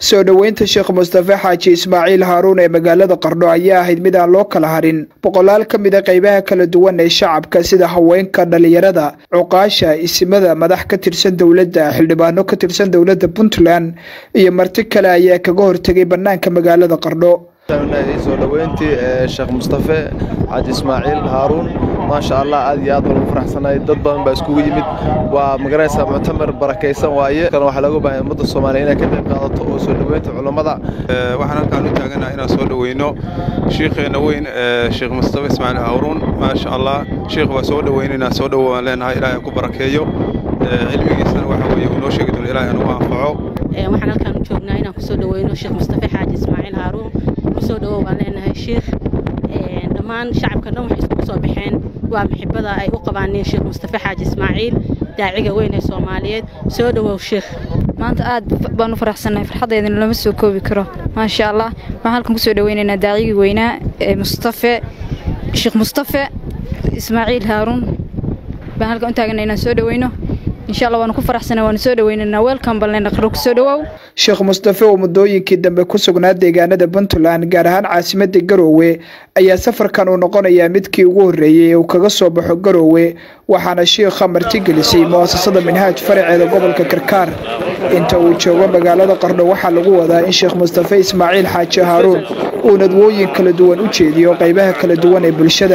soo dhoweynta sheekh mustafe xaaji ismaaciil haaruun ee magaalada qardho ayaa ahayd mid aan loo kala harin boqolaal ka mid a qeybaha kala duwan ee shacabka sida haweenka dhalinyarada cuqaasha isimada madax ka tirsan dowladda xildhibaano ka tirsan dowladda puntland iyo marti kale ayaa kaga hortegay bannaanka magaalada qardho soo dhoweyntii sheekh mustafe xaaji ismaaciil haaruun maasha allah aad iyo aad baan ugu faraxsanahay dad badan baa iskugu yimid waa magaranaysaa muctamar barakaysan waaye kan waxaa looga baahay ummadda soomaaliya inay ka qayb qaadato oo soo dhoweynta culammada waxaan halkaan u taaganaha inaan soo dhoweyno shiikheenna weyn sheekh mustafe ismaaciil haaruun maasha allah shiikh waa soo dhoweynaynaa soo dhowo aan leenahay ilaahay ku barakeeyo cilmigiisana waxa weeye uu noo sheegi doono ilaahay anugu anfaco waxaan halkaan u joognaa inaan kusoo dhoweyno sheekh mustafe xaaji ismaaciil haaruun kusoo dhowow baan leenahay shiikh dhammaan shacabka dhan waxay iskugu soo baxeen waa maxibada ay u qabaaneen sheekh mustafe xaaji ismaaciil daaciga weyn ee soomaaliyeed soo dhowow sheekh maanta aad baan u faraxsannahay farxaddeedana lama soo koobi karo maasha allah waxaan halkan kusoo dhoweynaynaa daacigii weynaa ee mustafe sheekh mustafe ismaaciil haaruun baan halkan u taagana inaan soo dhoweyno insha allah waanu ku faraxsana waanu soo dhoweynaynaa weelkan balnayna qaro kusoo dhowow sheekh mustafe oo muddooyinkii dambe ku sugnaa deegaanada puntland gaar ahaan caasimada garoowe ayaa safarkan uu noqonayaa midkii ugu horreeyey ee uu kaga soo baxo garoowe waxaana shiikha martigelisay mu'asasada minhaaj faraceeda gobolka karkaar inta uu joogo magaalada qardho waxaa lagu wadaa in sheekh mustafe ismaaciil xaaji haaruun uu nadwooyin kala duwan u jeediyo qaybaha kala duwan ee bulshada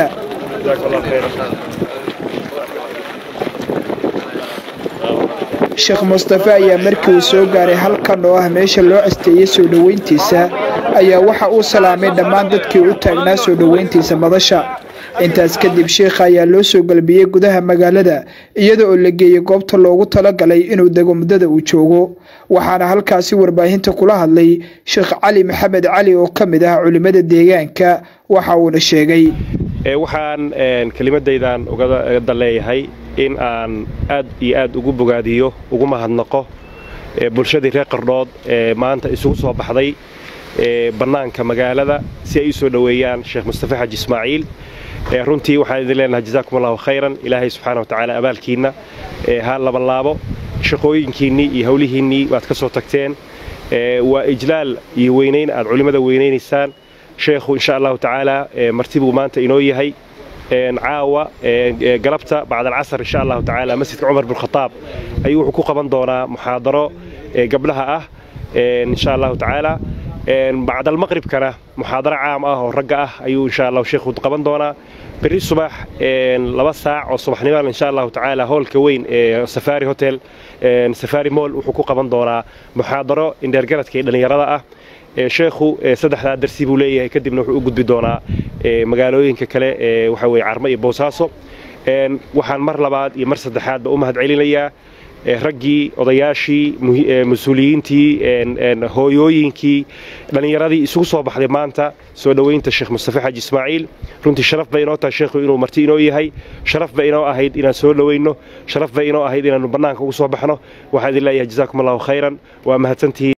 sheekh mustafe ayaa markii uu soo gaaray halkan oo ah meesha loo asteeyey soo dhoweyntiisa ayaa waxa uu salaamay dhammaan dadkii u taagnaa soo dhoweyntiisa madasha intaas kadib sheikha ayaa loo soo galbiyey gudaha magaalada iyada oo la geeyey goobta loogu talagalay inuu dego muddada uu joogo waxaana halkaasi warbaahinta kula hadlay sheekh cali maxamed cali oo ka mid ah culimmada deegaanka waxa uuna sheegay waxaan kelimadaydan uga daleeyahay in aan aad iyo aad ugu bogaadiyo ugu mahadnaqo bulshadii reer qardhood ee maanta isugu soo baxday bannaanka magaalada si ay u soo dhoweeyaan sheekh mustafe xaaji ismaaciil runtii waxaan idin leenahay jazaakum allahu khayran ilaahay subxaana watacaala abaalkiinna ha labanlaabo shaqooyinkiinnii iyo howlihiinnii waad ka soo tagteen waa ijlaal iyo weynayn aad culimmada weynaynaysaan sheekhu insha allahu tacaala marti buu maanta inoo yahay caawa galabta bacd alcasar insha allahu tacaala masjidka cumar bin khataab ayuu wuxuu ku qaban doonaa muxaadaro gabdhaha ah insha allahu tacaala bacd almaqribkana muxaadaro caam ah oo ragga ah ayuu insha allahu sheekhu qaban doonaa berri subax laba saac oo subaxnimadan insha allahu tacaala hoolka weyn ee safari hotel safari moll wuxuu ku qaban doonaa muxaadaro indheergaradka ee dhallinyarada ah sheekhu saddexdaa darsi buu leeyahay kadibna wuxuu u gudbi doonaa magaalooyinka kale ee waxa weye carmo iyo boosaaso waxaan mar labaad iyo mar saddexaadba u mahad celinayaa raggii odayaashii mas-uuliyiintii hooyooyinkii dhallinyaradii isugu soo baxday maanta soo dhoweynta sheekh mustafe xaaji ismaaciil runtii sharaf bay inoo tahay sheekhu inuu marti inoo yahay sharaf bay inoo ahayd inaan soo dhoweyno sharaf bay inoo ahayd inaannu bannaanka ugu soo baxno waxaan idin leeyahay jazaakum allahu khayran waa mahadsantihiin